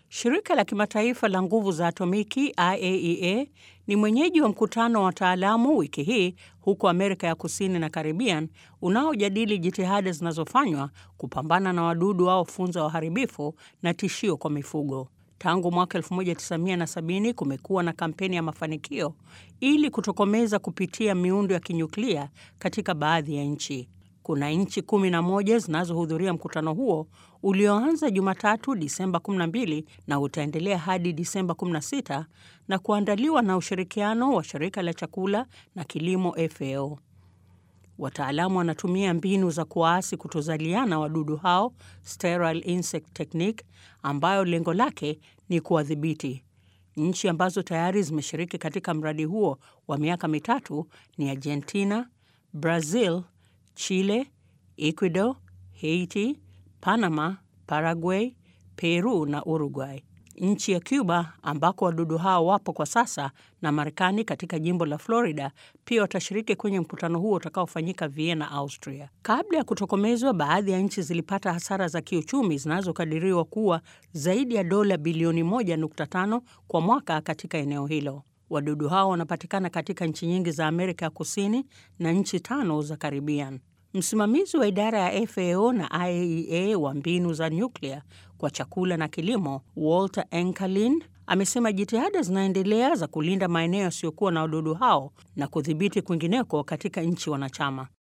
Shirika la kimataifa la nguvu za atomiki IAEA ni mwenyeji wa mkutano wa wataalamu wiki hii huko Amerika ya Kusini na Caribbean unaojadili jitihada zinazofanywa kupambana na wadudu hao funza waharibifu na tishio kwa mifugo. Tangu mwaka 1970 kumekuwa na kampeni ya mafanikio ili kutokomeza kupitia miundo ya kinyuklia katika baadhi ya nchi. Kuna nchi kumi na moja zinazohudhuria mkutano huo ulioanza Jumatatu Disemba 12 na utaendelea hadi Disemba 16 na kuandaliwa na ushirikiano wa shirika la chakula na kilimo FAO. Wataalamu wanatumia mbinu za kuwaasi kutozaliana wadudu hao sterile insect technique, ambayo lengo lake ni kuwadhibiti. Nchi ambazo tayari zimeshiriki katika mradi huo wa miaka mitatu ni Argentina, Brazil, Chile, Ecuador, Haiti, Panama, Paraguay, Peru na Uruguay. Nchi ya Cuba ambako wadudu hao wapo kwa sasa na Marekani katika jimbo la Florida pia watashiriki kwenye mkutano huo utakaofanyika Vienna, Austria. Kabla ya kutokomezwa, baadhi ya nchi zilipata hasara za kiuchumi zinazokadiriwa kuwa zaidi ya dola bilioni 1.5 kwa mwaka katika eneo hilo. Wadudu hao wanapatikana katika nchi nyingi za Amerika ya Kusini na nchi tano za Caribbean. Msimamizi wa idara ya FAO na IAEA wa mbinu za nyuklia kwa chakula na kilimo, Walter Enkerlin, amesema jitihada zinaendelea za kulinda maeneo yasiyokuwa na wadudu hao na kudhibiti kwingineko katika nchi wanachama.